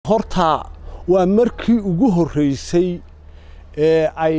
horta waa markii ugu horreysay ee ay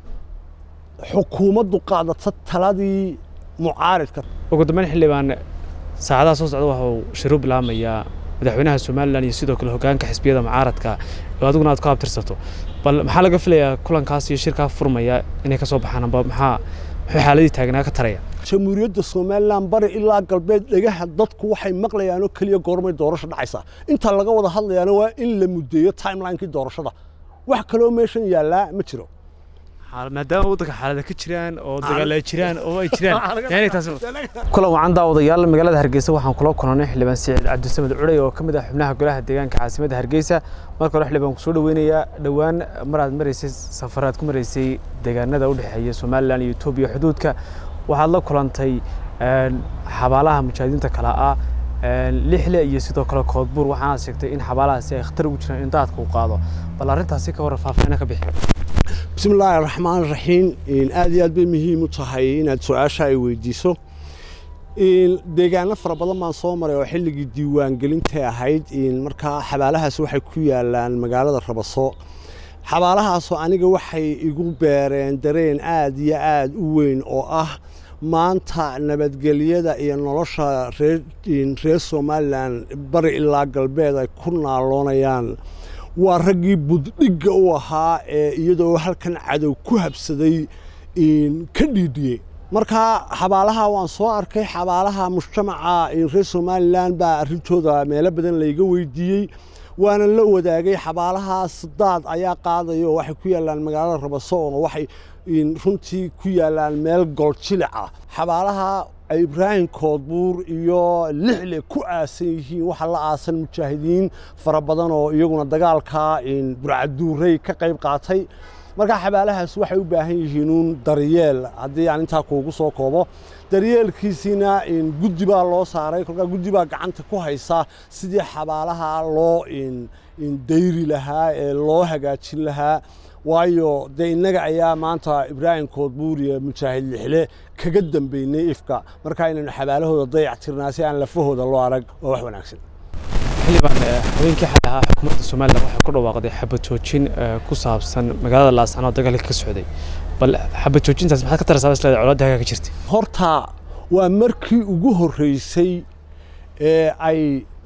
xukuumaddu qaadato taladii mucaaridka ugu dambeyn xildhibaan saacadaha soo socda waxa uu shiru bilaamayaa madaxweynaha somalilan iyo sidoo kale hogaanka xisbiyada mucaaradka oo adiguna aad ku abtirsato bal maxaa laga filayaa kulankaas iyo shirkaa furmaya inay ka soo baxaan amba maxaa muxuu xaaladii taagnaa ka taraya jamhuuriyadda somalilan bari ilaa galbeed dhegaha dadku waxay maqlayaanoo keliya goormay doorasho dhacaysaa inta laga wada hadlayaana waa in la muddeeyo timelinekii doorashada wax kaloo meeshan yaallaa ma jiro maadaama waddanka xaalada ka jiraan oo dagaala jiraan oo ay jiraan kulan wacan daawadayaal magaalada hargeysa waxaan kula kulanay xildhibaan siciid cabdisamed cuday oo ka mid ah xubnaha golaha deegaanka caasimadda hargeysa marka hore xildhibaan kusoo dhaweynayaa dhowaan mar aad maraysay safar aad ku maraysay deegaanada u dhexeeya somalilan iyo etoobiya xuduudka waxaad la kulantay xabaalaha mujaahidiinta kale ah lixle iyo sidoo kale koodbuur waxaanaad sheegtay in xabaalahaasi ay khatar ugu jiraan in daadka uu qaado bal arrintaasi ka warran faahfaahin ka bixi bismi illaahi raxmaan raxiim aad iyo aad bay muhiim u tahay inaad su-aasha ay weydiiso deegaano fara badan baan soo maray oo xilligii diiwaangelintay ahayd markaa xabaalahaas waxay ku yaalaan magaalada rabaso xabaalahaasoo aniga waxay igu beereen dareen aad iyo aad u weyn oo ah maanta nabadgelyada iyo nolosha reer somalilan bari ilaa galbeed ay ku naaloonayaan waa raggii buddhigga u ahaa ee iyadoo halkan cadow ku habsaday ka dhiidhiyey markaa xabaalaha waan soo arkay xabaalaha mujtamaca reer somalilan baa arrintooda meelo badan layga weydiiyey waana la wadaagay xabaalahaas daad ayaa qaadaya oo waxay ku yaallaan magaalada rabaso oo waxay runtii ku yaallaan meel goljilica xabaalaha ibraahim koodbuur iyo lixle ku aasan yihiin waxaa la aasan mujaahidiin fara badan oo iyaguna dagaalka burcaduurey ka qayb qaatay markaa xabaalahaas waxay u baahan yihiin uun daryeel haddii aan intaa kuugu soo koobo daryeelkiisiina guddi baa loo saaray kolkaa guddi baa gacanta ku haysa sidii xabaalaha loo dayri lahaa ee loo hagaajin lahaa waayo dee innaga ayaa maanta ibraahim koodbuur iyo mujaahid lixle kaga dambeynay ifka markaa inaynu xabaalahooda dayac tirnaa si aan lafahooda loo arag waa wax wanaagsan xildhibaan haweenkii xalay ahaa xukuumadda somalilan waxay ku dhawaaqday xabad joojin ku saabsan magaalada laascano dagaalka ka socday bal xabad joojintaas maxaad ka taraysaa isleedahay colaadda halkaa ka jirtay horta waa markii ugu horreysay ee ay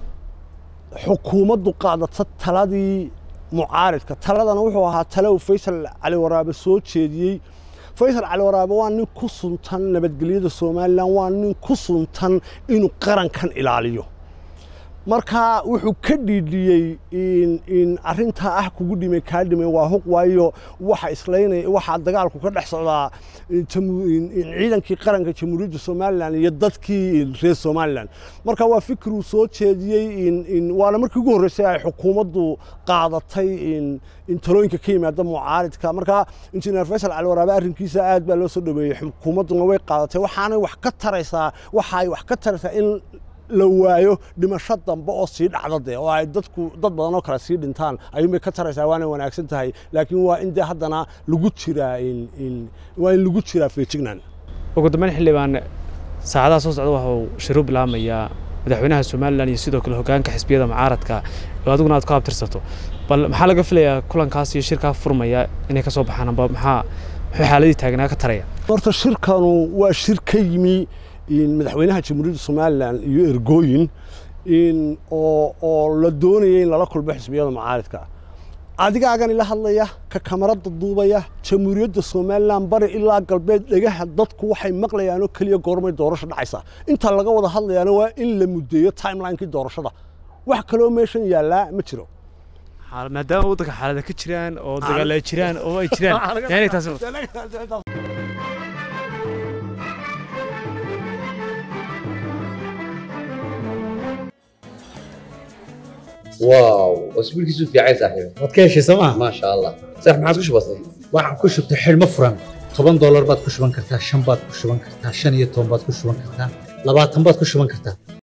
xukuumaddu qaadato taladii mucaaridka taladana wuxuu ahaa tale uu faysal cali waraabe soo jeediyey faysal cali waraabe waa nin ku suntan nabadgelyada somalilan waa nin ku suntan inuu qarankan ilaaliyo marka wuxuu ka dhiidhiyey in arintaa ah kugu dhimay kaa dhimay waa huq waayo waxa islaynaya waxaa dagaalku ka dhex socdaa ciidankii qaranka jamhuuriyadda somalilan iyo dadkii reer somalilan marka waa fikir uu soo jeediyey waana markii ugu horreysay ay xukuumaddu qaadatay in talooyinka ka yimaada mucaaridka marka injineer faysal cali waraabe arrinkiisa aad baa loo soo dhaweeyey xukuumadduna way qaadatay waxaanay wax ka taraysaa waxaay wax ka taraysaa in la waayo dhimasho dambe oo sii dhacda dee oo ay dadku dad badan oo kale sii dhintaan ayuunbay ka taraysaa waana wanaagsan tahay laakiin waa in dee haddana lagu jiraa waa in lagu jiraa feejignaan ugu dambeyn xildhibaan saacadaha soo socda waxa uu shiru bilaamayaa madaxweynaha somalilan iyo sidoo kale hogaanka xisbiyada mucaaradka oo adiguna aad ku abtirsato bal maxaa laga filayaa kulankaas iyo shirkaa furmaya inay ka soo baxaan amba maxaa muxuu xaaladii taagnaa ka taraya horta shirkanu waa shir ka yimi madaxweynaha jamhuuriyadda somalilan iyo ergooyin oo la doonaya in lala kulmo xisbiyada mucaaridka adigaagan ila hadlaya ka kamarada duubaya jamhuuriyadda somalilan bari ilaa galbeed dhegaha dadku waxay maqlayaanoo keliya goormay doorasho dhacaysaa inta laga wada hadlayaana waa in la muddeeyo timelinekii doorashada wax kaloo meeshan yaallaa ma jiro maadaama waddanka xaalada ka jiraan oo dagaala jiraan oo ay jiraan واو اسبوعك في عايز صاحبي waad ka heshay sooma ما شاء الله صح ما عاد كش بسيط waxaan ku shubtay xidhmo furan toban doolar baad ku shuban kartaa shan baad ku shuban kartaa shan iyo toban baad ku shuban kartaa labaatan baad ku shuban kartaa